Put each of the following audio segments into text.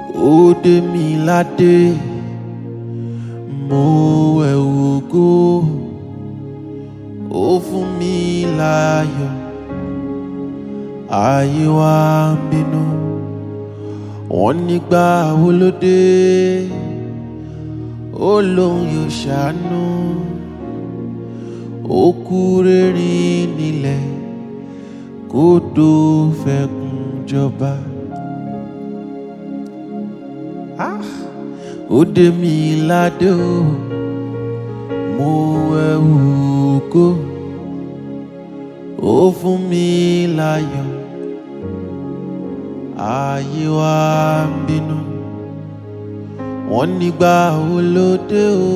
ó dé mi ládé mo ẹ̀wù ògo ó fún mi láyọ̀ ayé wa ń bínú wọ́n nígbà wo ló dé ó lóun yóò ṣàánú ó kú rẹ́rìn nílẹ̀ kó tó fẹkùn jọba. Ah! ó dé mi ládé o mo ẹ̀wù ògo ó fún mi láyọ̀ ayé wa ń bínú wọ́n nígbà wo ló dé o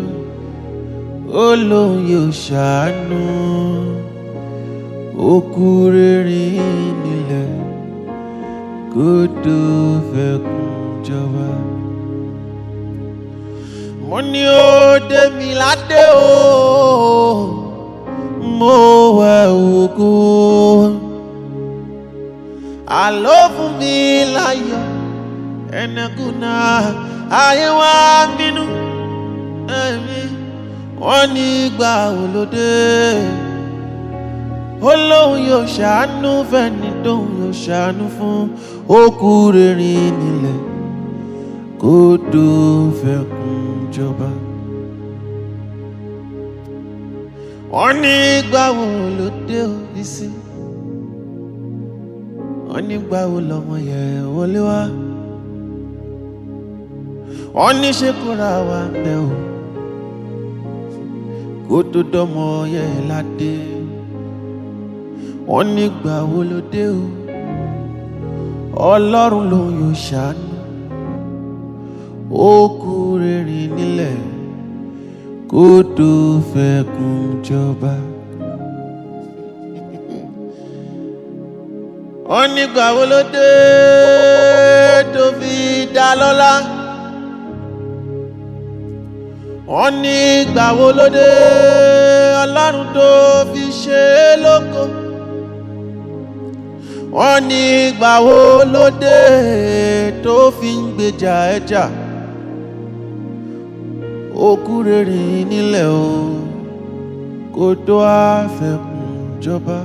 ó lóun yóò ṣàánú ó kú rẹ́rìn nílẹ̀ kó tó fẹkùn jọba mo ní ó dé mi ládé o mo wẹ̀ ògo àlọ́ fún mi láyọ̀ ẹnẹkùnà ayé wa bínú ẹ̀mí wọ́n ní gbà olóde ó lóun yóò ṣàánú fẹ́ni tóun yóò ṣàánú fún ó kú rẹ́rìn nílẹ̀ kó tó fẹkùn jọba. wọ́n ní gbàwo ló dé òbí sí wọ́n ní gbàwo lọ́mọ yẹn wọlé wá wọ́n ní ṣé kóra wa bẹ́ o kó tó dọ́mọ yẹn ládé wọ́n ní gbàwo ló dé o ọlọ́run lòun yóò ṣàánú ó kú rẹ́rìn nílẹ̀ kó tó fẹkùn jọba. wọ́n nígbà wo ló dé tó fi dá lọ́lá. wọ́n nígbà wo ló dé ọlọ́run tó fi ṣe é lóko. wọ́n nígbà wo ló dé tó fi ń gbèjà ẹja. ó kú rẹ́rìn nílẹ̀ o kó tó àfẹkùn jọba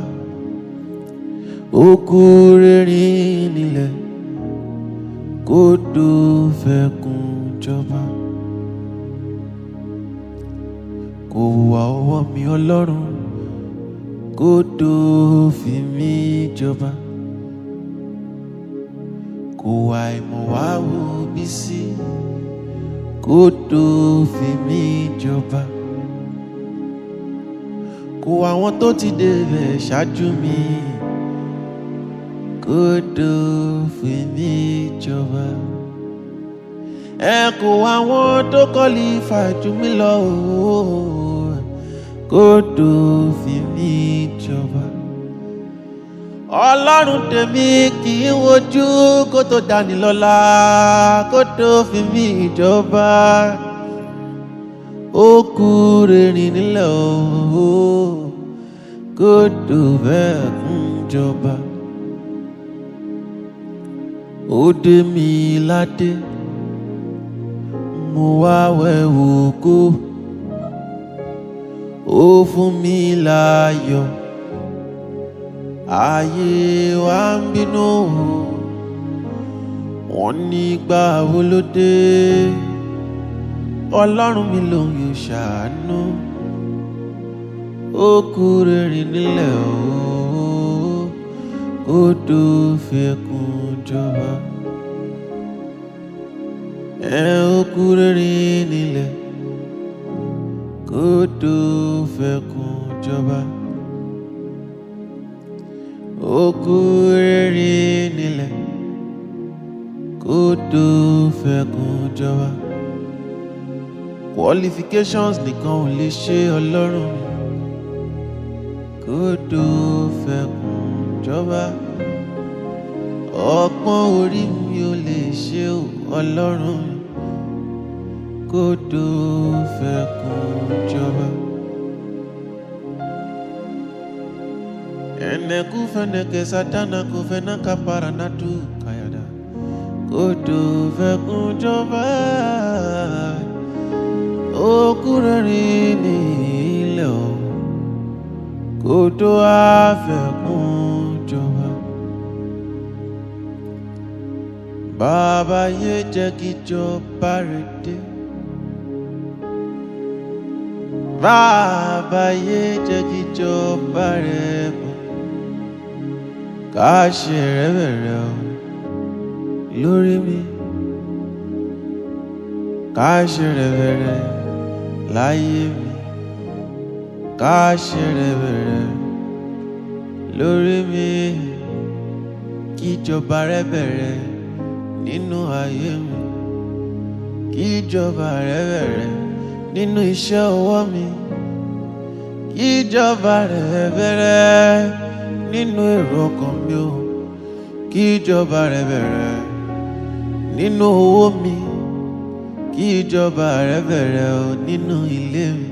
ó kú rẹ́rìn nílẹ̀ kó tó fẹkùn jọba kò wá ọwọ́ mi ọlọ́run kó tó fi mí jọba kò wá ìmọ̀ wá wo bí sí kó tó fi mí jọba kò wá àwọn tó ti débẹ̀ ṣáájú mi kó tó fi mí jọba ẹ kò wá àwọn tó kọ́lí fàájú mi lọ ooo kó tó fi mí jọba ọlọ́run tèmi kì í wojú kó tó dání lọ́lá kó tó fi mí jọba ó kú rẹ́rìn nílẹ̀ ooo kó tó bẹ́ẹ̀ kún jọba ó dé mi ládé mo wá wẹ̀wò kó ó fún mi láyọ̀ ayé wa ń bínú wọ́n ní gbà wo ló dé ọlọ́run mi lòun yóò ṣàánú ó kú rẹ́rìn nílẹ̀ ooo kó tó fẹkùn jọba ẹ ó kú rẹ́rìn nílẹ̀ kó tó fẹkùn jọba ó kú rẹ́rìn nílẹ̀ kó tó fẹkùn jọba qualifications nìkan ò lè ṣe ọlọ́run mi kó tó fẹkùn jọba ọgbọ́n orí mi ò lè ṣe o ọlọ́run mi kó tó fẹkùn jọba. Ene kufeneke satana kufenaka paranatu kayada kódò fẹkùn jọba òkú rere ní ilẹ̀ o kódò àfẹkùn jọba. bàbá yé jẹ́ kí jọba rẹ̀ dé. bàbá yé jẹ́ kí jọba rẹ̀ bọ̀ ká ṣe rẹ̀ bẹ̀rẹ̀ o lórí mi ká ṣe rẹ̀ bẹ̀rẹ̀ láyé mi ká ṣe rẹ̀ bẹ̀rẹ̀ lórí mi kí ìjọba rẹ̀ bẹ̀rẹ̀ nínú ayé mi kí ìjọba rẹ̀ bẹ̀rẹ̀ nínú iṣẹ́ ọwọ́ mi kí ìjọba rẹ̀ bẹ̀rẹ̀ nínú èrò ọkàn mi o kí ìjọba rẹ̀ bẹ̀rẹ̀ nínú owó mi kí ìjọba rẹ̀ bẹ̀rẹ̀ o nínú ilé mi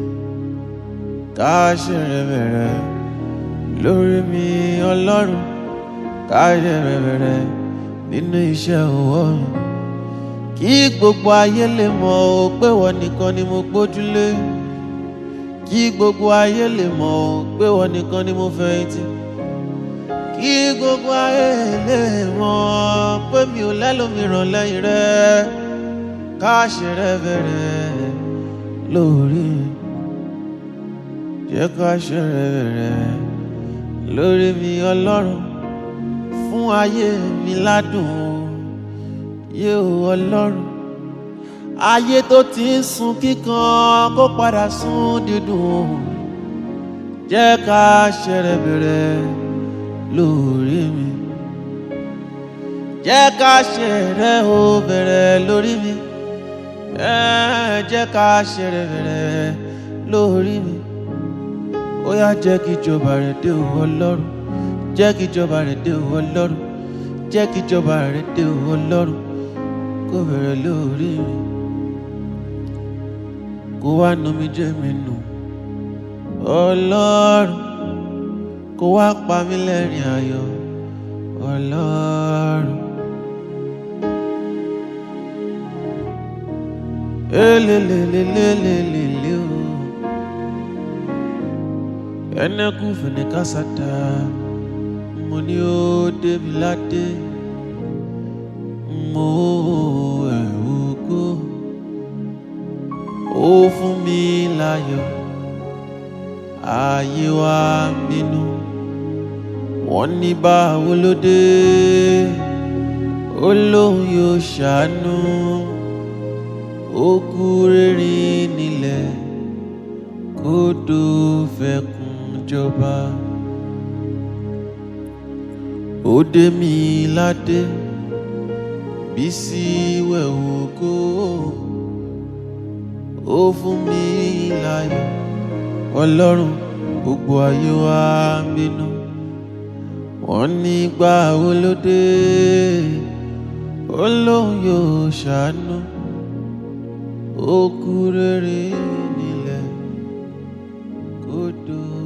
ká ṣe rẹ̀ bẹ̀rẹ̀ lórí mi ọlọ́run ká ṣe rẹ̀ bẹ̀rẹ̀ nínú iṣẹ́ ọwọ́ mi kí gbogbo ayé lè mọ̀ ọ́ pé wọ́n nìkan ni mo gbójúlé kí gbogbo ayé lè mọ̀ ọ́ pé wọ́n nìkan ni mo fẹ̀yìntì kí gbogbo ayé lè mọ̀ pé mi ò lẹ́lòmíràn lẹ́yìn rẹ ká ṣe rẹ bẹ̀rẹ̀ lórí jẹ́ ká ṣe rẹ bẹ̀rẹ̀ lórí mi ọlọ́run fún ayé mi ládùn o yé o ọlọ́run ayé tó ti ń sun kíkan kó padà sun dídùn o jẹ́ ká ṣe rẹ bẹ̀rẹ̀ lórí mi jẹ́ ká ṣe rẹ o bẹ̀rẹ̀ lórí mi ẹ̀ jẹ́ ká ṣe rẹ bẹ̀rẹ̀ lórí mi ó yá jẹ́ kí ìjọba rẹ̀ dé o ọlọ́run jẹ́ kí ìjọba rẹ̀ dé o ọlọ́run jẹ́ kí ìjọba rẹ̀ dé o ọlọ́run kó bẹ̀rẹ̀ lórí mi kó wá nu mi jẹ́ mi nù ọlọ́run kó wá pa mí lẹ́rìn ayọ̀ ọlọ́run. elelelelelelele o ẹnẹkù fìníkàsátà mo ní ó débi ládé mo ẹ̀rù kó ó fún mi láyọ̀ ayé wa bínú wọ́n ní báwo ló dé ó lóun yóò ṣàánú ó kú rírìn nílẹ̀ kódò fẹkùn jọba ó dé mi ládé bísí wẹ̀wò kó ó fún mi láyọ̀ ọlọ́run gbogbo ayé wa ń bínú wọ́n ní gbà wo ló dé ó lóun yóò ṣàánú ó kú rere nílẹ̀ kódò